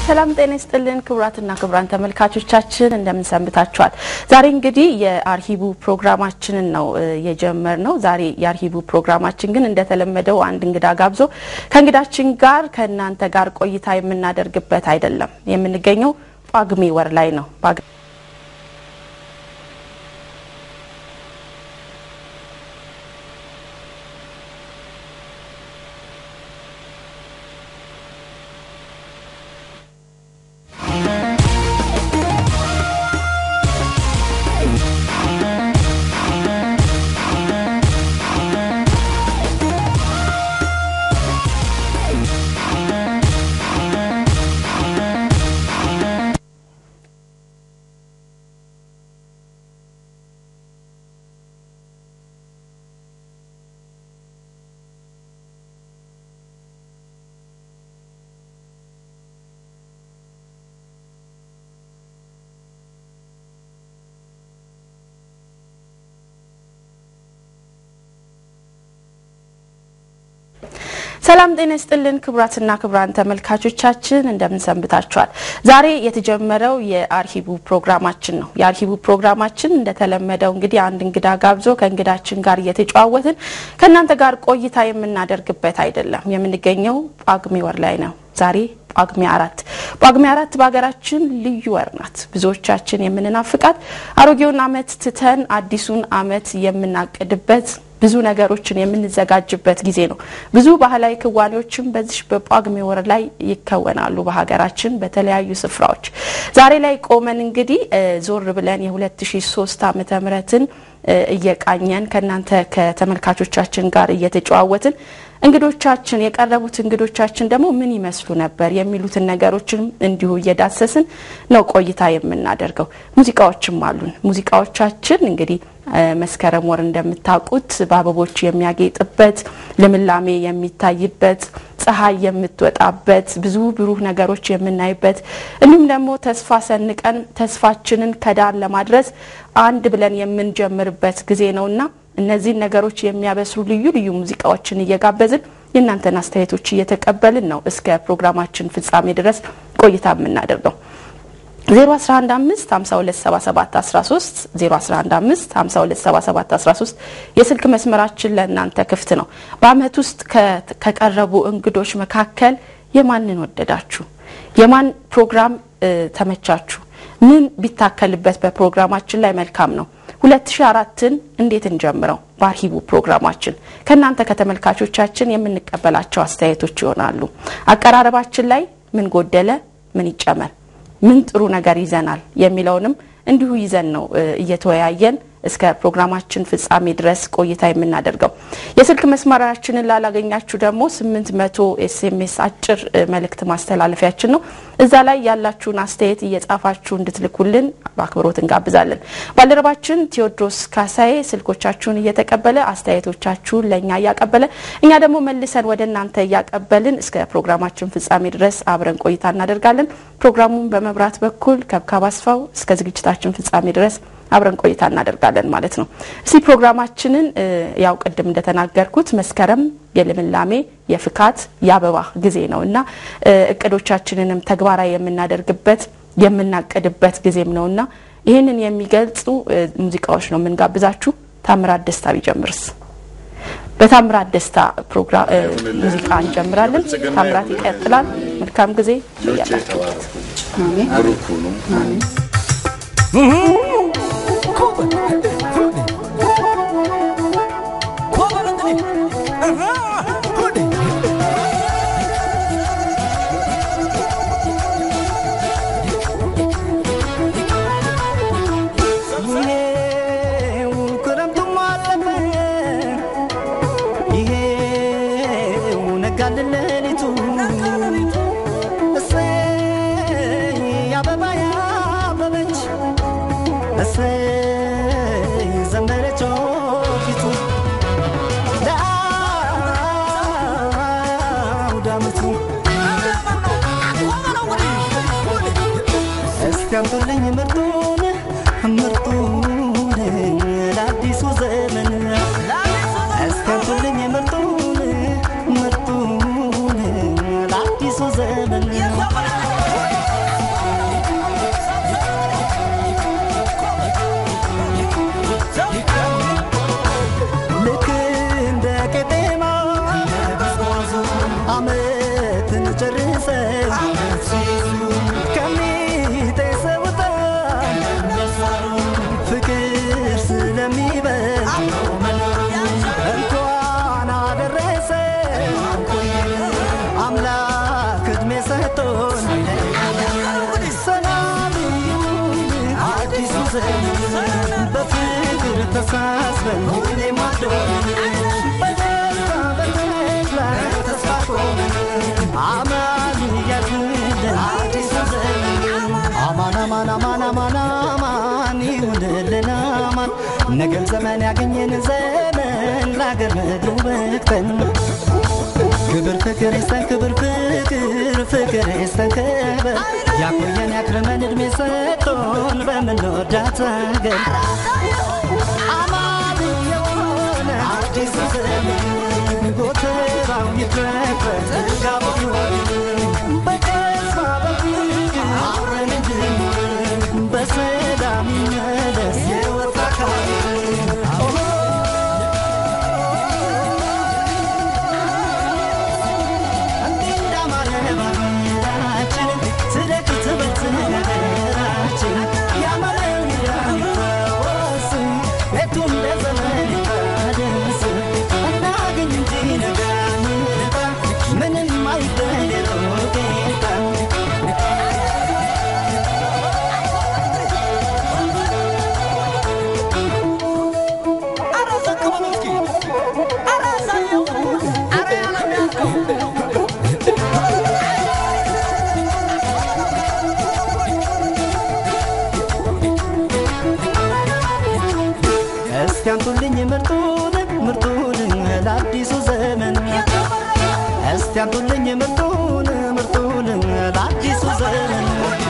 ሰላም ጤና ይስጥልን ክቡራትና ክቡራን ተመልካቾቻችን እንደምን ሰንብታችኋል? ዛሬ እንግዲህ የአርሂቡ ፕሮግራማችንን ነው የጀመርነው። ዛሬ የአርሂቡ ፕሮግራማችን ግን እንደተለመደው አንድ እንግዳ ጋብዞ ከእንግዳችን ጋር ከእናንተ ጋር ቆይታ የምናደርግበት አይደለም። የምንገኘው ጳጉሜ ወር ላይ ነው። ሰላም ጤና ይስጥልን ክቡራትና ክቡራን ተመልካቾቻችን እንደምን ሰንብታችኋል? ዛሬ የተጀመረው የአርሂቡ ፕሮግራማችን ነው። የአርሂቡ ፕሮግራማችን እንደተለመደው እንግዲህ አንድ እንግዳ ጋብዞ ከእንግዳችን ጋር እየተጨዋወትን ከእናንተ ጋር ቆይታ የምናደርግበት አይደለም። የምንገኘው ጳጉሜ ወር ላይ ነው። ዛሬ ጳጉሜ አራት ጳጉሜ አራት በሀገራችን ልዩ ወር ናት። ብዙዎቻችን የምንናፍቃት አሮጌውን ዓመት ትተን አዲሱን ዓመት የምናቅድበት ብዙ ነገሮችን የምንዘጋጅበት ጊዜ ነው። ብዙ ባህላዊ ክዋኔዎችም በዚህ በጳጉሜ ወር ላይ ይከወናሉ በሀገራችን በተለያዩ ስፍራዎች። ዛሬ ላይ ቆመን እንግዲህ ዞር ብለን የ2003 ዓመተ ምህረትን እየቃኘን ከእናንተ ከተመልካቾቻችን ጋር እየተጨዋወትን እንግዶቻችን የቀረቡት እንግዶቻችን ደግሞ ምን ይመስሉ ነበር የሚሉትን ነገሮችን እንዲሁ እየዳሰስን ነው ቆይታ የምናደርገው። ሙዚቃዎችም አሉን። ሙዚቃዎቻችን እንግዲህ መስከረም ወር እንደምታውቁት በአበቦች የሚያጌጥበት ልምላሜ የሚታይበት ፀሐይ የምትወጣበት ብዙ ብሩህ ነገሮች የምናይበት እንዲሁም ደግሞ ተስፋ ሰንቀን ተስፋችንን ከዳር ለማድረስ አንድ ብለን የምንጀምርበት ጊዜ ነውና እነዚህን ነገሮች የሚያበስሩ ልዩ ልዩ ሙዚቃዎችን እየጋበዝን የእናንተን አስተያየቶች እየተቀበልን ነው እስከ ፕሮግራማችን ፍጻሜ ድረስ ቆይታ የምናደርገው። 0115527713 0115527713 የስልክ መስመራችን ለእናንተ ክፍት ነው። በአመት ውስጥ ከቀረቡ እንግዶች መካከል የማንን ወደዳችሁ? የማን ፕሮግራም ተመቻችሁ? ምን ቢታከልበት በፕሮግራማችን ላይ መልካም ነው? 2004ን እንዴት እንጀምረው? በአርሂቡ ፕሮግራማችን ከእናንተ ከተመልካቾቻችን የምንቀበላቸው አስተያየቶች ይሆናሉ። አቀራረባችን ላይ ምን ጎደለ፣ ምን ይጨመር ምን ጥሩ ነገር ይዘናል የሚለውንም እንዲሁ ይዘን ነው እየተወያየን እስከ ፕሮግራማችን ፍጻሜ ድረስ ቆይታ የምናደርገው። የስልክ መስመራችንን ላላገኛችሁ ደግሞ ስምንት መቶ ኤስኤምኤስ አጭር መልእክት ማስተላለፊያችን ነው። እዛ ላይ ያላችሁን አስተያየት እየጻፋችሁ እንድትልኩልን በአክብሮት እንጋብዛለን። ባልደረባችን ቴዎድሮስ ካሳዬ ስልኮቻችሁን እየተቀበለ አስተያየቶቻችሁን ለእኛ እያቀበለ እኛ ደግሞ መልሰን ወደ እናንተ እያቀበልን እስከ ፕሮግራማችን ፍጻሜ ድረስ አብረን ቆይታ እናደርጋለን። ፕሮግራሙን በመብራት በኩል ከብካብ አስፋው እስከ ዝግጅታችን ፍጻሜ ድረስ አብረን ቆይታ እናደርጋለን ማለት ነው። እስቲ ፕሮግራማችንን ያው ቅድም እንደተናገርኩት መስከረም የልምላሜ የፍካት የአበባ ጊዜ ነው እና እቅዶቻችንንም ተግባራዊ የምናደርግበት የምናቅድበት ጊዜም ነው እና ይህንን የሚገልጹ ሙዚቃዎች ነው የምንጋብዛችሁ። ታምራት ደስታ ቢጀምርስ? በታምራት ደስታ ፕሮግራም ሙዚቃ እንጀምራለን። ታምራት ይቀጥላል። መልካም ጊዜ ያላችሁበት። ያምጡልኝ ምርጡን ምርጡን ለአዲሱ ዘመን እስኪያምጡልኝ ምርጡን ምርጡን ለአዲሱ ዘመን ዓመትን ጨርሰው ከሚጤሰው ዕጣን ፍቅር ስለሚበልጥ እንኳን አደረሰ አምላክ ዕድሜ ሰጥቶን ሰላም ይሁን አዲሱ ዘመን በፍቅር ተሳስበን ሁሌም አብሮን በደስታ በተድላ ተስፋ ቆመን አማን እያልንልን አዲሱ ዘመን አማን አማን አማን አማን አማን ይሁንልን አማን ነገም ዘመን ያገኘን ዘመን ለአገር ምድሩ በቅተን ክብር ፍቅር ይስጠን ክብር ፍቅር ፍቅር ይስጠን ክብር ያቆየን ያክርመን እድሜ ሰጥቶን በምንወዳት አገር አማን የሆነ አዲሱ ዘመን ጎተራው ይትረፍረፍ ጥጋቡ ይሆን በተስፋ በፍቅር አብረን እንድንኖር በሰላም ይመለስ የወጣ አካል ምንም አይበለው ጌታ እስኪ አምጡልኝ ምርጡን ምርጡን ለአዲሱ ዘመን እስቲ አምጡልኝ ምርጡን ምርጡን ለአዲሱ ዘመን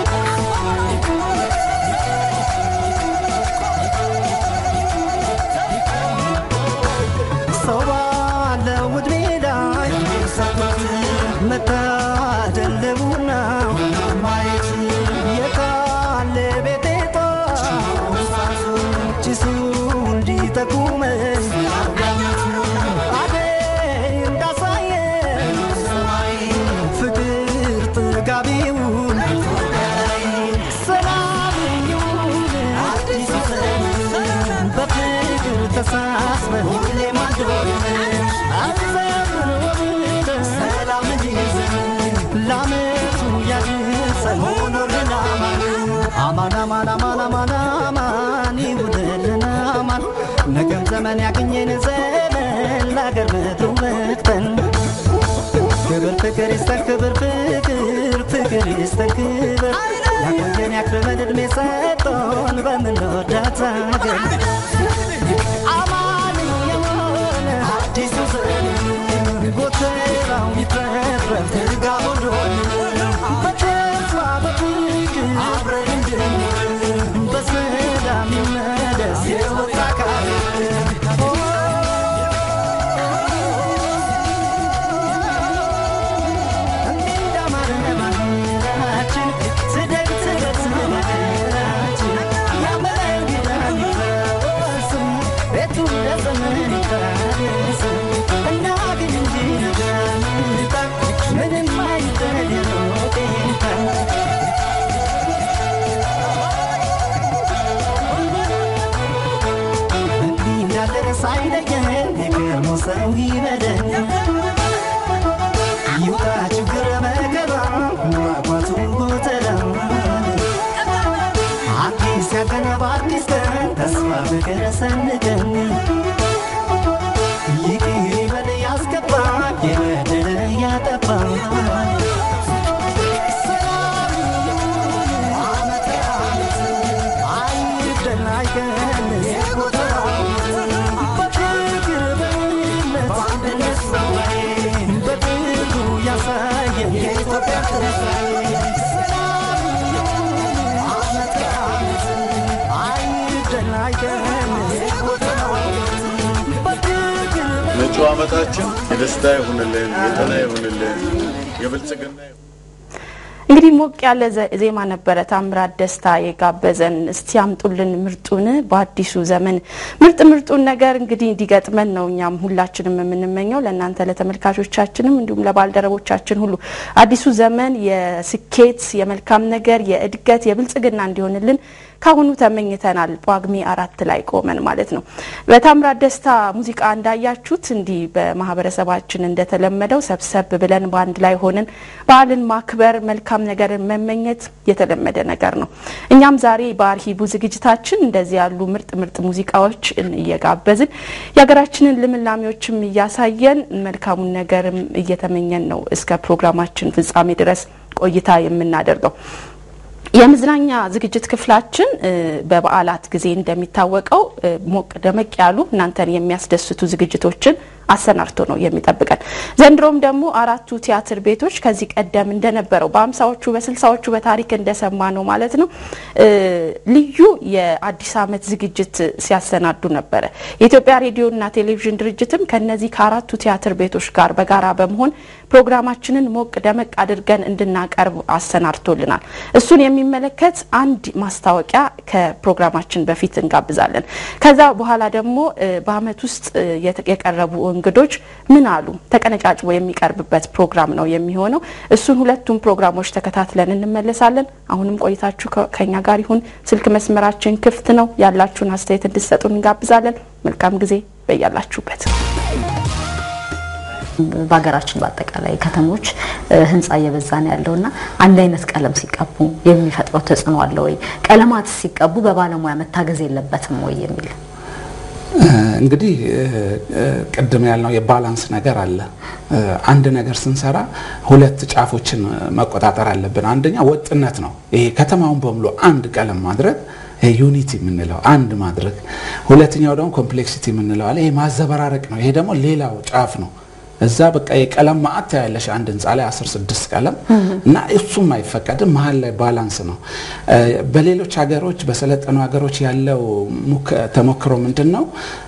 ሰው ባለው ዕድሜ ላይ መታደለቡና ማየት የታለ ቤቴታ ጭሱ እንዲጠቁመኝ አደይ እንዳሳየን ፍቅር ጥጋቢውን ሰላም ይሁን አዲሱ ዘመን በፍቅር ተሳስበን ሁሌም አንድሆነን አዘምን ወብተን ሰላም ይዘን ለዓመቱ ያድርሰን ሆኖልን አማን አማን አማን አማን አማን ይሁንልን አማን ነገም ዘመን ያገኘን ዘመን ለአገር ምድሩ በቅተን ክብር ፍቅር ይስጠን ክብር ፍቅር ፍቅር ይስጠን ክብር ያቆየን ያክርመን ዕድሜ ሰጥቶን በምንወዳት አገር አማን የሆነ አዲሱ ዘመን ጎተራው ይትረፍረፍ ትጋቡ ዶን በተስፋ በፍቅር አብረን እንድንኖር በሰላም ይመለስ የወጣ አካል ሳይለየን የቀድሞ ሰው ይበለን ይውጣ ችግር መከራ ማቋቱ ጎተራ አዲስ ያቀነ በአዲስ ቀን ተስፋ ፍቅር ሰንቀን ይቅር ይበል ያስገባ የበደለ ያጠፋ ሰላም ይሁን ዓመተ ዓመት አይደል አይቀንስ ጎተራው በፍቅር በእምነት በአንድነት በጥሩ ያሳየን የኢትዮጵያ ትንሣኤ ሰላም ይሁን ዓመተ ዓመት አይደል አይቀንስ ጎተራው በፍቅር መጪው ዓመታችን የደስታ ይሁንልን፣ የጤና ይሁንልን፣ የብልጽግና ይሁን። እንግዲህ ሞቅ ያለ ዜማ ነበረ ታምራት ደስታ የጋበዘን። እስቲ ያምጡልን ምርጡን በአዲሱ ዘመን ምርጥ ምርጡን ነገር እንግዲህ እንዲገጥመን ነው እኛም ሁላችንም የምንመኘው ለእናንተ ለተመልካቾቻችንም፣ እንዲሁም ለባልደረቦቻችን ሁሉ አዲሱ ዘመን የስኬት የመልካም ነገር የእድገት የብልጽግና እንዲሆንልን ካሁኑ ተመኝተናል። ጳጉሜ አራት ላይ ቆመን ማለት ነው። በታምራት ደስታ ሙዚቃ እንዳያችሁት እንዲህ በማህበረሰባችን እንደተለመደው ሰብሰብ ብለን በአንድ ላይ ሆነን በዓልን ማክበር መልካም ነገርን መመኘት የተለመደ ነገር ነው። እኛም ዛሬ በአርሂቡ ዝግጅታችን እንደዚህ ያሉ ምርጥ ምርጥ ሙዚቃዎች እየጋበዝን የሀገራችንን ልምላሜዎችም እያሳየን መልካሙን ነገርም እየተመኘን ነው እስከ ፕሮግራማችን ፍጻሜ ድረስ ቆይታ የምናደርገው። የመዝናኛ ዝግጅት ክፍላችን በበዓላት ጊዜ እንደሚታወቀው ሞቅ ደመቅ ያሉ እናንተን የሚያስደስቱ ዝግጅቶችን አሰናድቶ ነው የሚጠብቀን። ዘንድሮም ደግሞ አራቱ ቲያትር ቤቶች ከዚህ ቀደም እንደነበረው በአምሳዎቹ በስልሳዎቹ በታሪክ እንደሰማ ነው ማለት ነው ልዩ የአዲስ ዓመት ዝግጅት ሲያሰናዱ ነበረ። የኢትዮጵያ ሬዲዮና ቴሌቪዥን ድርጅትም ከነዚህ ከአራቱ ቲያትር ቤቶች ጋር በጋራ በመሆን ፕሮግራማችንን ሞቅ ደመቅ አድርገን እንድናቀርብ አሰናድቶልናል። እሱን የሚመለከት አንድ ማስታወቂያ ከፕሮግራማችን በፊት እንጋብዛለን። ከዛ በኋላ ደግሞ በዓመት ውስጥ የቀረቡ እንግዶች ምን አሉ ተቀነጫጭቦ የሚቀርብበት ፕሮግራም ነው የሚሆነው። እሱን ሁለቱም ፕሮግራሞች ተከታትለን እንመለሳለን። አሁንም ቆይታችሁ ከኛ ጋር ይሁን። ስልክ መስመራችን ክፍት ነው። ያላችሁን አስተያየት እንድትሰጡን እንጋብዛለን። መልካም ጊዜ በያላችሁበት። በሀገራችን በአጠቃላይ ከተሞች ህንፃ እየበዛ ነው ያለው እና አንድ አይነት ቀለም ሲቀቡ የሚፈጥረው ተጽዕኖ አለ ወይ? ቀለማት ሲቀቡ በባለሙያ መታገዝ የለበትም ወይ የሚል እንግዲህ ቅድም ያልነው የባላንስ ነገር አለ። አንድ ነገር ስንሰራ ሁለት ጫፎችን መቆጣጠር አለብን። አንደኛ ወጥነት ነው። ይሄ ከተማውን በሙሉ አንድ ቀለም ማድረግ ዩኒቲ የምንለው አንድ ማድረግ። ሁለተኛው ደግሞ ኮምፕሌክሲቲ የምንለው አለ። ይሄ ማዘበራረቅ ነው። ይሄ ደግሞ ሌላው ጫፍ ነው። እዛ በቃ የቀለም ማዕት ያለሽ አንድ ህንፃ ላይ አስር ስድስት ቀለም እና እሱም አይፈቀድም። መሀል ላይ ባላንስ ነው። በሌሎች ሀገሮች በሰለጠኑ ሀገሮች ያለው ተሞክሮ ምንድን ነው?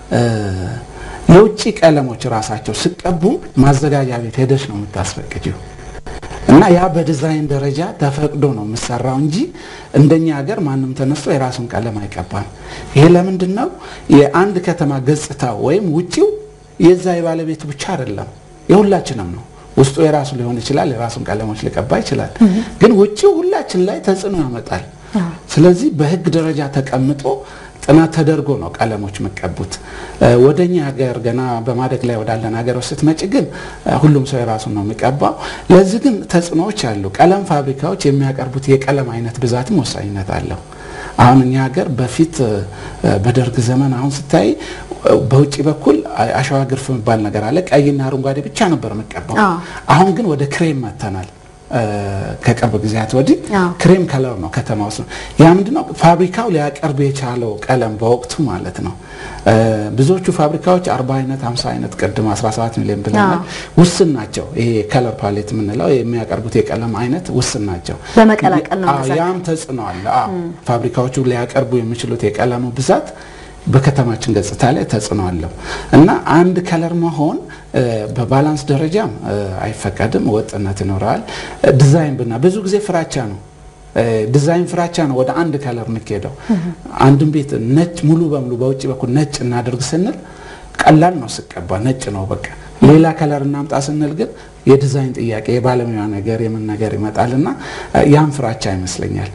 የውጭ ቀለሞች ራሳቸው ሲቀቡ ማዘጋጃ ቤት ሄደሽ ነው የምታስፈቅጂው እና ያ በዲዛይን ደረጃ ተፈቅዶ ነው የምሰራው እንጂ እንደኛ ሀገር ማንም ተነስቶ የራሱን ቀለም አይቀባም። ይሄ ለምንድን ነው? የአንድ ከተማ ገጽታው ወይም ውጪው የዛ የባለቤቱ ብቻ አይደለም፣ የሁላችንም ነው። ውስጡ የራሱ ሊሆን ይችላል፣ የራሱን ቀለሞች ሊቀባ ይችላል። ግን ውጪው ሁላችን ላይ ተጽዕኖ ያመጣል። ስለዚህ በህግ ደረጃ ተቀምጦ ጥናት ተደርጎ ነው ቀለሞች የሚቀቡት። ወደኛ ሀገር ገና በማደግ ላይ ወዳለን ሀገሮች ስትመጪ ግን ሁሉም ሰው የራሱን ነው የሚቀባው። ለዚህ ግን ተጽዕኖዎች አሉ። ቀለም ፋብሪካዎች የሚያቀርቡት የቀለም አይነት ብዛትም ወሳኝነት አለው። አሁን እኛ ሀገር በፊት በደርግ ዘመን አሁን ስታይ በውጭ በኩል አሸዋ ግርፍ የሚባል ነገር አለ። ቀይና አረንጓዴ ብቻ ነበር የሚቀባው። አሁን ግን ወደ ክሬም መጥተናል። ከቅርብ ጊዜያት ወዲህ ክሬም ከለር ነው ከተማ ውስጥ ነው። ያ ምንድነው ፋብሪካው ሊያቀርብ የቻለው ቀለም በወቅቱ ማለት ነው። ብዙዎቹ ፋብሪካዎች 40 አይነት 50 አይነት ቅድም 17 ሚሊዮን ብለናል። ውስን ናቸው። ይሄ ከለር ፓሌት የምንለው የሚያቀርቡት የቀለም አይነት ውስን ናቸው። በመቀላቀል ነው ያም ተጽዕኖ አለ። ፋብሪካዎቹ ሊያቀርቡ የሚችሉት የቀለሙ ብዛት በከተማችን ገጽታ ላይ ተጽዕኖ አለው እና አንድ ከለር መሆን በባላንስ ደረጃም አይፈቀድም። ወጥነት ይኖረዋል። ዲዛይን ብና ብዙ ጊዜ ፍራቻ ነው ዲዛይን ፍራቻ ነው ወደ አንድ ከለር የምትሄደው። አንድን ቤት ነጭ ሙሉ በሙሉ በውጭ በኩል ነጭ እናደርግ ስንል ቀላል ነው ስቀባ ነጭ ነው በቃ። ሌላ ከለር እናምጣ ስንል ግን የዲዛይን ጥያቄ የባለሙያ ነገር የምን ነገር ይመጣልና ያም ፍራቻ ይመስለኛል።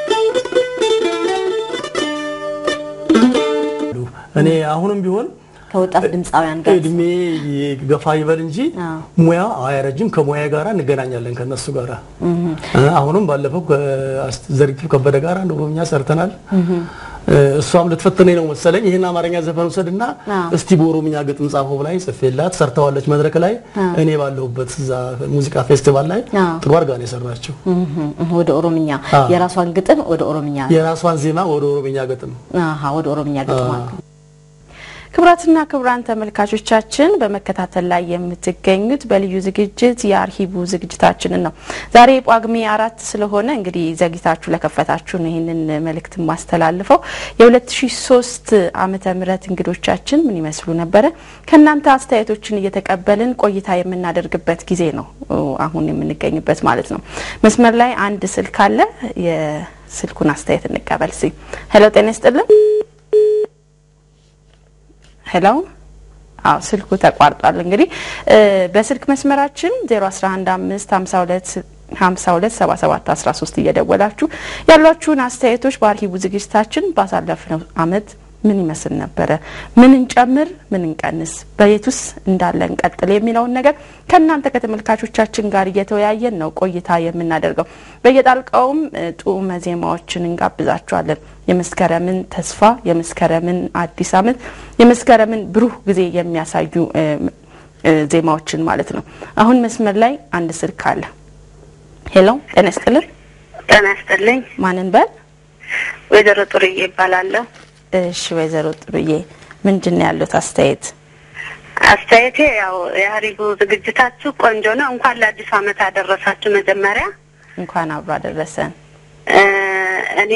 እኔ አሁንም ቢሆን ከወጣት ድምፃውያን ጋር እድሜ ገፋ ይበል እንጂ አዎ። ሙያ አያረጅም። ከሙያ ጋራ እንገናኛለን ከነሱ ጋራ አሁንም ባለፈው ከዘሪቱ ከበደ ጋር አንድ ኦሮምኛ ሰርተናል። እሷም ልትፈትነኝ ነው መሰለኝ ይህን አማርኛ ዘፈን ውሰድና አዎ። እስቲ በኦሮምኛ ግጥም ጻፈው ብላኝ ጽፌላት ሰርተዋለች መድረክ ላይ እኔ ባለሁበት እዛ ሙዚቃ ፌስቲቫል ላይ አዎ። ጥሩ አድርጋ ነው የሰራችው። እህ፣ ወደ ኦሮምኛ አዎ። የራሷን ግጥም ወደ ኦሮምኛ የራሷን ዜማ ወደ ኦሮምኛ ግጥም አሃ ወደ ኦሮምኛ ግጥም አዎ። ክቡራትና ክቡራን ተመልካቾቻችን በመከታተል ላይ የምትገኙት በልዩ ዝግጅት የአርሂቡ ዝግጅታችንን ነው። ዛሬ ጳጉሜ አራት ስለሆነ እንግዲህ ዘግይታችሁ ለከፈታችሁ ነው ይህንን መልእክት ማስተላልፈው። የ2003 ዓመተ ምህረት እንግዶቻችን ምን ይመስሉ ነበረ? ከእናንተ አስተያየቶችን እየተቀበልን ቆይታ የምናደርግበት ጊዜ ነው አሁን የምንገኝበት ማለት ነው። መስመር ላይ አንድ ስልክ አለ። የስልኩን አስተያየት እንቀበል። ሲ ሄሎ፣ ጤና ይስጥልን። ሄሎ አዎ ስልኩ ተቋርጧል። እንግዲህ በስልክ መስመራችን 011552 52 77 13 እየደወላችሁ ያሏችሁን አስተያየቶች በአርሂቡ ዝግጅታችን ባሳለፍነው አመት ምን ይመስል ነበረ፣ ምን እንጨምር፣ ምን እንቀንስ፣ በየቱስ እንዳለ እንቀጥል የሚለውን ነገር ከእናንተ ከተመልካቾቻችን ጋር እየተወያየን ነው ቆይታ የምናደርገው። በየጣልቃውም ጡመ ዜማዎችን እንጋብዛችኋለን። የመስከረምን ተስፋ፣ የመስከረምን አዲስ አመት፣ የመስከረምን ብሩህ ጊዜ የሚያሳዩ ዜማዎችን ማለት ነው። አሁን መስመር ላይ አንድ ስልክ አለ። ሄሎ ጤና ይስጥልን። ጤና ይስጥልኝ። ማንን በል? ወይዘሮ ጥሩዬ ይባላለሁ። እሺ ወይዘሮ ጥሩዬ ምንድን ነው ያሉት አስተያየት? አስተያየቴ ያው የአሪቡ ዝግጅታችሁ ቆንጆ ነው። እንኳን ለአዲሱ አመት አደረሳችሁ። መጀመሪያ እንኳን አብሮ አደረሰን። እኔ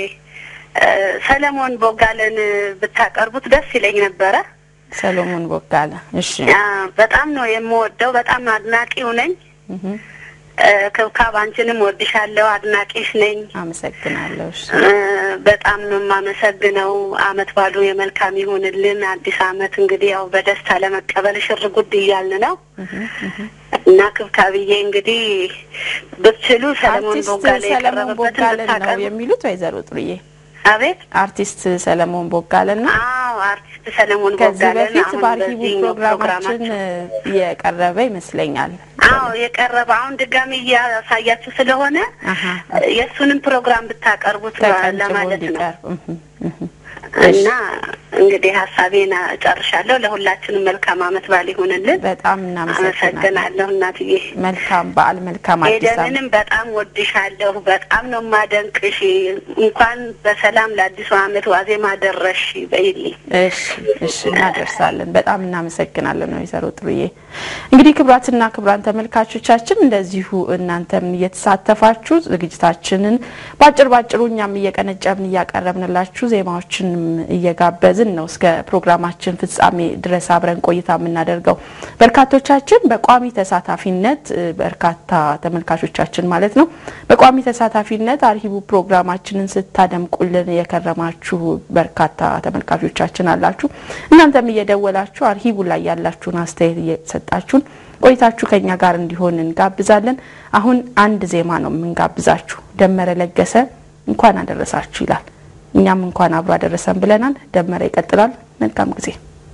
ሰለሞን ቦጋለን ብታቀርቡት ደስ ይለኝ ነበረ። ሰሎሞን ቦጋለ። እሺ በጣም ነው የምወደው። በጣም አድናቂው ነኝ። ክብካብ አንቺንም ወድሻለሁ፣ አድናቂሽ ነኝ። አመሰግናለሁ። እሺ በጣም ነው የማመሰግነው። አመት ባሉ የመልካም ይሁንልን። አዲስ አመት እንግዲህ ያው በደስታ ለመቀበል ሽር ጉድ እያልን ነው እና ክብካብዬ እንግዲህ ብትችሉ ሰለሞን አርቲስት ቦጋለ ሰለሞን ቦጋለ የቀረበበትን ነው ብታቀርቡ። የሚሉት ወይዘሮ ጥሩዬ? አቤት አርቲስት ሰለሞን ቦጋለና አዎ፣ አርቲስት ሰለሞን ከዚህ ቦጋለን በፊት አሁን በአርሂቡ በዚህኛው ፕሮግራማችን ፕሮግራማችን የቀረበ ይመስለኛል። አዎ የቀረበ አሁን ድጋሚ እያሳያችሁ ስለሆነ አሀ። የእሱንም ፕሮግራም ብታቀርቡት ተቀንጭቦ ለማለት ነው። እንዲቀርብ እህ፣ እህ። እና እንግዲህ ሀሳቤን ጨርሻለሁ። ለሁላችንም መልካም አመት በዓል ይሁንልን። በጣም እናመሰግናለን። አመሰግናለሁ እናትዬ። መልካም በዓል፣ መልካም አዲስ ዓመት። ኤደንንም በጣም ወድሻለሁ። በጣም ነው ማደንቅሽ። እንኳን በሰላም ለአዲሱ አመት ዋዜማ ደረሽ በይልኝ። እሺ እሺ፣ እናደርሳለን። በጣም እናመሰግናለን ወይዘሮ ጥሩዬ። እንግዲህ ክቡራትና ክቡራን ተመልካቾቻችን እንደዚሁ እናንተም እየተሳተፋችሁ ዝግጅታችንን ባጭር ባጭሩ እኛም እየቀነጨብን እያቀረብንላችሁ ዜማዎችንም እየጋበዝን ነው እስከ ፕሮግራማችን ፍጻሜ ድረስ አብረን ቆይታ የምናደርገው። በርካቶቻችን በቋሚ ተሳታፊነት እ፣ በርካታ ተመልካቾቻችን ማለት ነው በቋሚ ተሳታፊነት አርሂቡ ፕሮግራማችንን ስታደምቁልን የከረማችሁ በርካታ ተመልካቾቻችን አላችሁ። እናንተም እየደወላችሁ አርሂቡ ላይ ያላችሁን አስተያየት እየሰጣችሁን ቆይታችሁ ከኛ ጋር እንዲሆን እንጋብዛለን። አሁን አንድ ዜማ ነው የምንጋብዛችሁ። ደመረ ለገሰ እንኳን አደረሳችሁ ይላል። እኛም እንኳን አብሮ አደረሰን ብለናል። ደመረ ይቀጥላል። መልካም ጊዜ።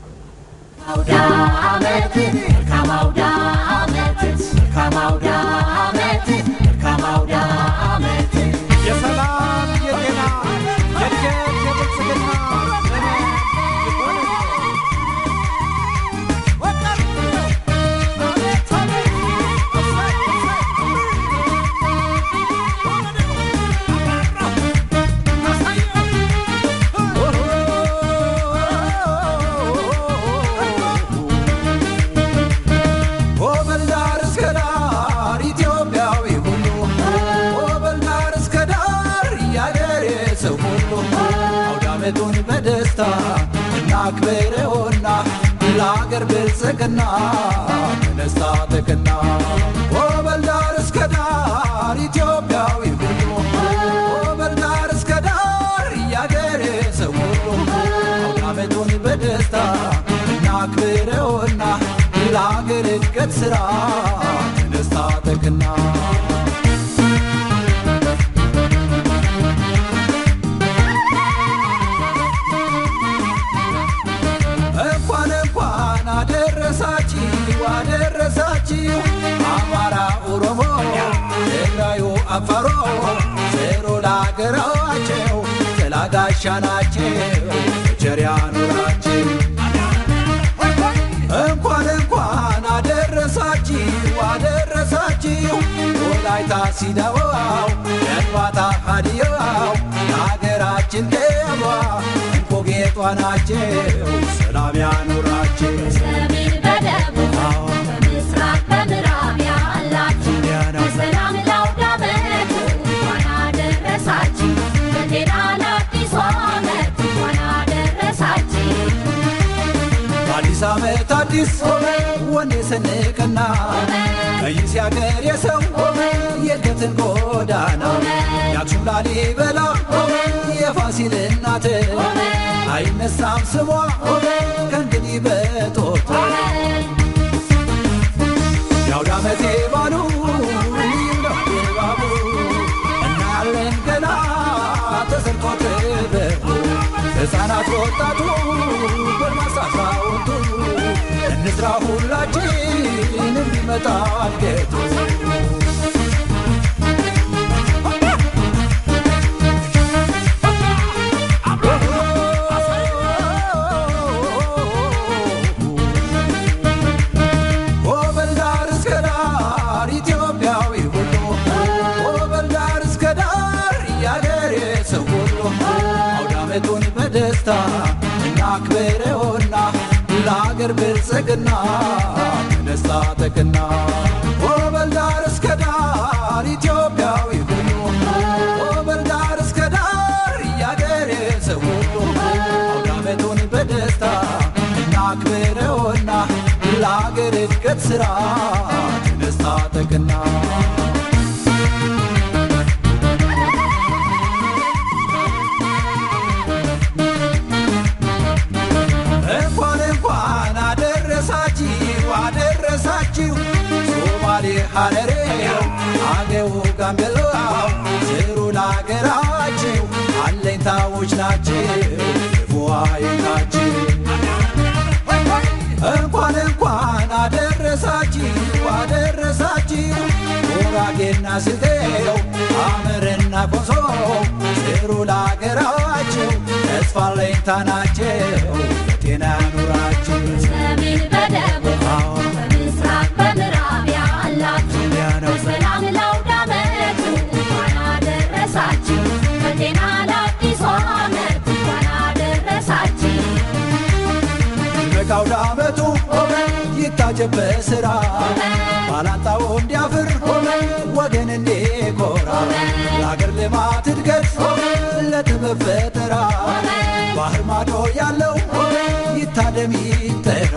የሰላም የጤና የእድገት የብልጽግና ዘመን ይሁንልን። ወበል ዳር እስከ ዳር ኢትዮጵያዊ ሁሉ ወበል ዳር እስከ ዳር ያገሬ ሰው ሁሉ አውደ ዓመቱን በደስታ እናክብረውና ለአገር ብልጽግና በደስታ ተቀና ወበል ዳር እስከ ዳር ኢትዮጵያዊ ሁሉ ወበል ዳር እስከ ዳር ያገሬ ሰው ሁሉ አውደ ዓመቱን በደስታ እናክብረውና ለአገር እድገት ስራ ደስታ ተክና እንኳን ናቸው ጥላ ጋሻ ናቸው ቸር ያኑራቸው እንኳን እንኳን አደረሳችሁ አደረሳችሁ ወላይታ ሲዳዋው የንባታ ሀዲያው የሀገራችን ገባ እንቆ ጌጧ ናቸው ሰላም ያኑራቸው በሰሜን በደቡብ በምስራቅ በምዕራብ ያላችሁ በሰላም ለአውደ ዓመቱ እንኳን አደረሳችሁ። በጤና ለአዲሱ ዓመት እንኳን አደረሳችሁ። አዲስ ዓመት አዲስ ወኔ ሰንቅና ቀይስ ያገር የሰው የእድገትን ጎዳና የአክሱም ላሊበላ የፋሲል እናት አይነሳም ስሟ ከእንግዲህ በጦት የአውደ ዓመቴ ባሉ ልዩ ነው ድባቡ እናያለን ገና ተሰርቶ ተበቡ ሕፃናት ወጣቱ ጎልማሳ አዛውንቱ እንስራ ሁላችን እንዲመጣ እድገቱ ጎበል ዳር እስከ ዳር ኢትዮጵያዊ ሁሉ ጎበል ዳር እስከ ዳር ያገሬ ሰው ሁሉ አውደ ዓመቱን በደስታ እናክብረውና ለአገር ብልጽግና ተነሳ ተቅና ጎበል ዳር እስከ ዳር ኢትዮጵያዊ ሁሉ ጎበል ዳር እስከ ዳር ያገሬ ሰው ሁሉ አውደ ዓመቱን በደስታ እናክብረውና ለአገር እድገት ሥራ ተነሳ ተቅና እንኳን እንኳን አደረሳችሁ አደረሳችሁ ሶማሌ ሐረሬው አገው ጋምቤላው ስሩ ለአገራችሁ አለኝታዎች ናችሁ ክፉዋይናችሁ እንኳን እንኳን አደረሳችሁ አደረሳችሁ ጉራጌና ስልጤው አመርና ኮንሶ ስሩ ለአገራችሁ ተስፋ አለኝታ ናቸው በጤና ያኑራችሁ በሰሜን በደቡብ በምስራቅ በምዕራብ ያላችሁ በሰላም ለአውደ ዓመቱ እንኳን አደረሳችሁ። በጤና ለአዲሱ ዓመት እንኳን አደረሳችሁ። በቃውደ ዓመቱ ይታጀብ በሥራ ባላንጣው እንዲያፍር ወገን እንዲኮራ ለአገር ልማት እድገት ለጥበብ ፈጠራ ባህር ማዶ ያለው ይታደም ይጠራ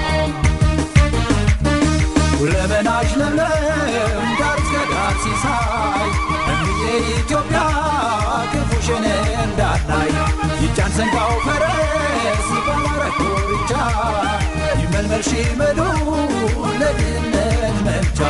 ሁለመናሽ ለምለም ዳር እስከ ዳር ሲሳይ እንግዬ ኢትዮጵያ ክፉሽን እንዳላይ ይጫን ሰንጋው ፈረስ ባላረግ ኮርቻ ይመልመል ሺመዱ ለድነት መምቻ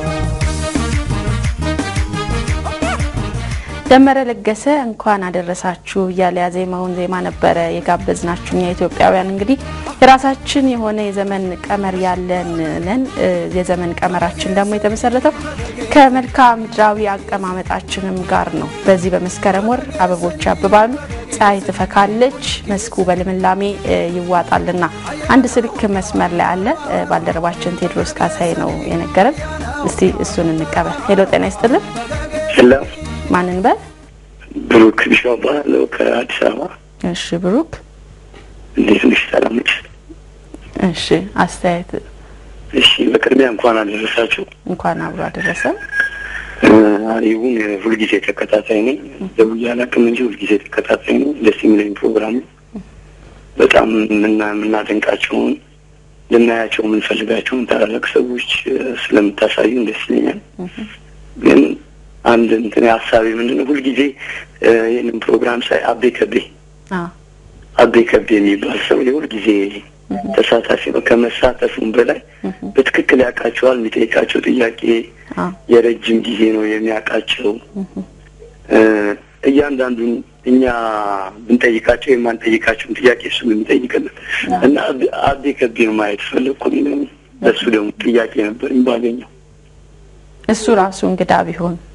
ደመረ ለገሰ እንኳን አደረሳችሁ እያለ ያዜማውን ዜማ ነበረ የጋበዝናችሁ። እኛ ኢትዮጵያውያን እንግዲህ የራሳችን የሆነ የዘመን ቀመር ያለን ነን። እ የዘመን ቀመራችን ደግሞ የተመሰረተው ከመልክዓ ምድራዊ አቀማመጣችንም ጋር ነው። በዚህ በመስከረም ወር አበቦች ያብባሉ፣ ፀሐይ ትፈካለች፣ መስኩ በልምላሜ እ ይዋጣልና አንድ ስልክ መስመር ላይ አለ። እ ባልደረባችን ቴድሮስ ካሳይ ነው የነገረን። እስቲ እሱን እንቀበል። ሄሎ ጤና ይስጥልን። ሄሎ ማንን በል? ብሩክ ቢሻው እባላለሁ ከአዲስ አበባ። እሺ ብሩክ። እንዴት ነሽ? ሰላም ነሽ? እሺ አስተያየት እሺ፣ በቅድሚያ እንኳን አደረሳችሁ። እንኳን አብሮ አደረሰ። ይሁን ሁልጊዜ ተከታታይ ነኝ። ደውዬ አላውቅም እንጂ ሁልጊዜ ተከታታይ ነኝ። ደስ የሚለኝ ፕሮግራም ነው። በጣም የምና- የምናደንቃቸውን ልናያቸው የምንፈልጋቸውን ታላላቅ ሰዎች እ፣ ስለምታሳዩን ደስ ይለኛል። ግን አንድ እንትን ሀሳቤ ምንድን ነው ሁልጊዜ እ፣ ይህንን ፕሮግራም ሳይ አቤ ከቤ አዎ አቤ ከቤ የሚባል ሰው የሁል ጊዜ ተሳታፊ ነው። ከመሳተፉም በላይ በትክክል ያውቃቸዋል። የሚጠይቃቸው ጥያቄ አዎ የረጅም ጊዜ ነው የሚያውቃቸው። እ፣ እያንዳንዱን እኛ ብንጠይቃቸው የማንጠይቃቸውን ጥያቄ እሱ የሚጠይቅልን እና አቤ- አቤ ከቤን ማየት ፈለግኩ። ለሱ ደግሞ ጥያቄ ነበር ባገኘው እሱ ራሱ እንግዳ ቢሆን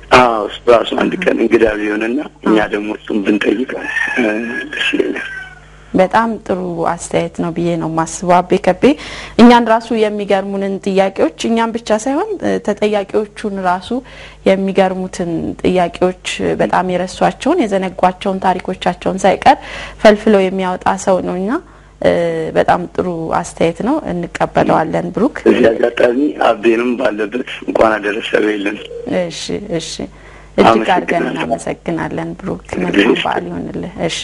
አዎ እሱ ራሱ አንድ ቀን እንግዳ ቢሆንና እኛ ደግሞ እሱም ብንጠይቅ እ፣ ደስ ይለኛል። በጣም ጥሩ አስተያየት ነው ብዬ ነው ማስበው። አቤ ከቤ እኛን ራሱ የሚገርሙንን ጥያቄዎች እኛን ብቻ ሳይሆን እ፣ ተጠያቂዎቹን ራሱ የሚገርሙትን ጥያቄዎች እ፣ በጣም የረሷቸውን የዘነጓቸውን ታሪኮቻቸውን ሳይቀር ፈልፍለው የሚያወጣ ሰው ነው እና እ፣ በጣም ጥሩ አስተያየት ነው፣ እንቀበለዋለን ብሩክ። እዚህ አጋጣሚ አቤንም ባለበት እንኳን አደረሰ በይልን። እሺ እሺ፣ እጅግ አድርገን አመሰግናለሁ። እናመሰግናለን ብሩክ። መልካም በዓል ይሆንልህ። እሺ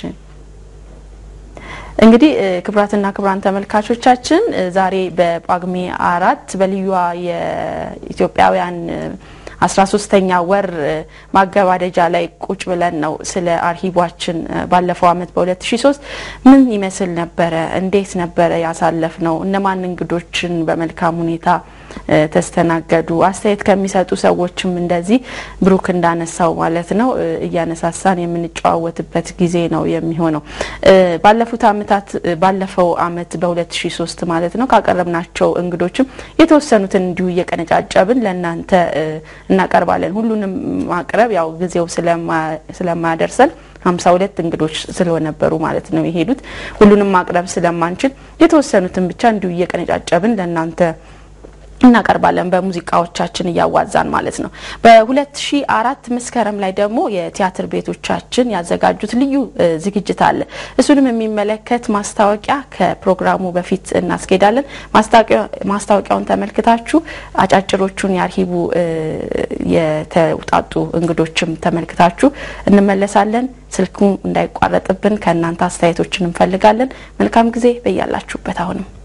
እንግዲህ እ፣ ክቡራትና ክቡራን ተመልካቾቻችን እ፣ ዛሬ በጳጉሜ አራት በልዩዋ የኢትዮጵያውያን አስራ ሶስተኛ ወር እ፣ ማገባደጃ ላይ ቁጭ ብለን ነው ስለ አርሂቧችን እ፣ ባለፈው አመት በ2003 ምን ይመስል ነበረ፣ እንዴት ነበረ ያሳለፍ ነው፣ እነማን እንግዶችን በመልካም ሁኔታ እ፣ ተስተናገዱ፣ አስተያየት ከሚሰጡ ሰዎችም እንደዚህ ብሩክ እንዳነሳው ማለት ነው እ፣ እያነሳሳን የምንጨዋወትበት ጊዜ ነው የሚሆነው። እ፣ ባለፉት አመታት እ፣ ባለፈው አመት በ2003 ማለት ነው ካቀረብናቸው እንግዶችም የተወሰኑትን እንዲሁ እየቀነጫጨብን ለእናንተ እ፣ እናቀርባለን። ሁሉንም ማቅረብ ያው ጊዜው ስለማ- ስለማያደርሰን ሀምሳ ሁለት እንግዶች ስለነበሩ ማለት ነው የሄዱት ሁሉንም ማቅረብ ስለማንችል የተወሰኑትን ብቻ እንዲሁ እየቀነጫጨብን ለእናንተ እናቀርባለን በሙዚቃዎቻችን እያዋዛን ማለት ነው። በ2004 መስከረም ላይ ደግሞ የቲያትር ቤቶቻችን ያዘጋጁት ልዩ እ፣ ዝግጅት አለ። እሱንም የሚመለከት ማስታወቂያ ከፕሮግራሙ በፊት እናስኬዳለን። ማስታወቂያ- ማስታወቂያውን ተመልክታችሁ አጫጭሮቹን የአርሂቡ እ፣ የተውጣጡ እንግዶችም ተመልክታችሁ እንመለሳለን። ስልኩ እንዳይቋረጥብን ከእናንተ አስተያየቶችን እንፈልጋለን። መልካም ጊዜ በያላችሁበት አሁንም